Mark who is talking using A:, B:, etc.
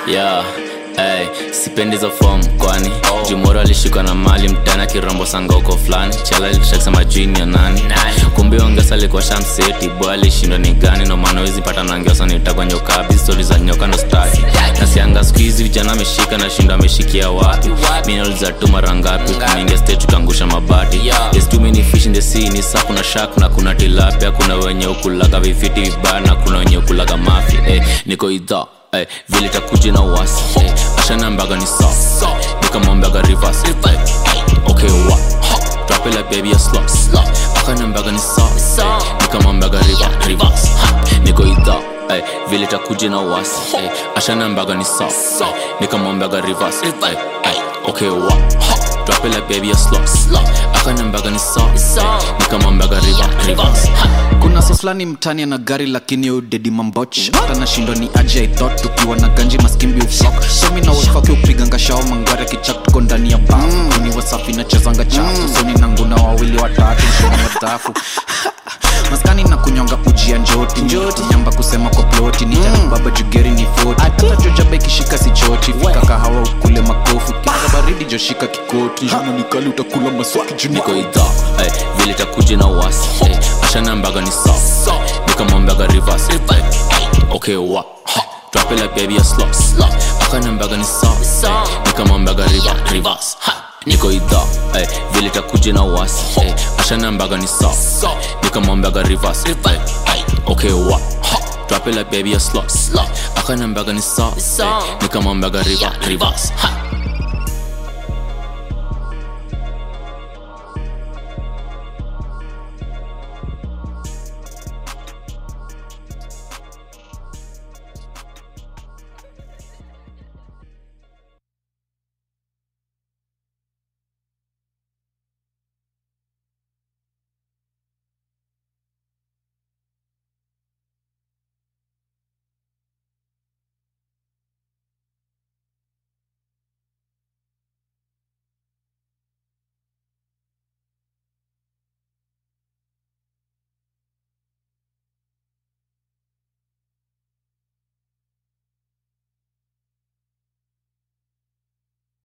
A: yeah. Hey, sipendi hizo form kwani oh. jumoro alishikwa na mali mtana kirombo sangoko fulani chala litakisema jini ya nani kumbe ongesa alikuwa shamseti boy alishindwa ni gani no maana wezi pata nangeosa nitakwa nyokabi stori za nyoka ndo staki nasianga siku hizi vijana ameshika na shindo ameshikia wapi minauliza tu mara ngapi kuingia stage tukaangusha mabati There's too many fish in the sea ni saa kuna shark na kuna tilapia kuna wenye ukulaga vifiti vibaya na kuna wenye ukulaga mafi eh, niko idhaa Ay, vile takuja na uwasi hey, ashanambaga ni sa nikamwambaga rivers ay, okay wa drop it like baby a slot akanambaga ni sa ay, nikamwambaga river rivers niko idha ay, vile takuja na uwasi hey, ashanambaga ni sa nikamwambaga rivers ay, ay, okay wa drop it like baby a slot akanambaga ni sa ay, nikamwambaga river rivers
B: kuna soslani mtani ana gari lakini udedi mamboch hata nashindwa ni aje i thought tukiwa na ganji maskimbi uflok somi na wefake upiganga shao mangware kichak tuko ndani ya bafu ni wasafi nachezanga chafu soni na nguna wawili watatu shona madhafu maskani na kunyonga uji ya njoti njoti nyamba kusema kwa ploti ni mm. baba jugeri ni foti hata jojaba ikishika si choti fika kahawa ukule makofi kinga baridi joshika kikoti jana nikali utakula maswaki juni
A: niko idha ay, vile takuja na uwasi ay, ashanambaga ni sa nikamwambaga rivers ay, okay wa drop it like baby a slot akanambaga ni sa ay, nikamwambaga river rivers niko idha ay, vile takuja na uwasi ay, ashanambaga ni sa nikamwambaga rivers ay, ay, okay wa drop it like baby a slot akanambaga ni sa ay, nikamwambaga river rivers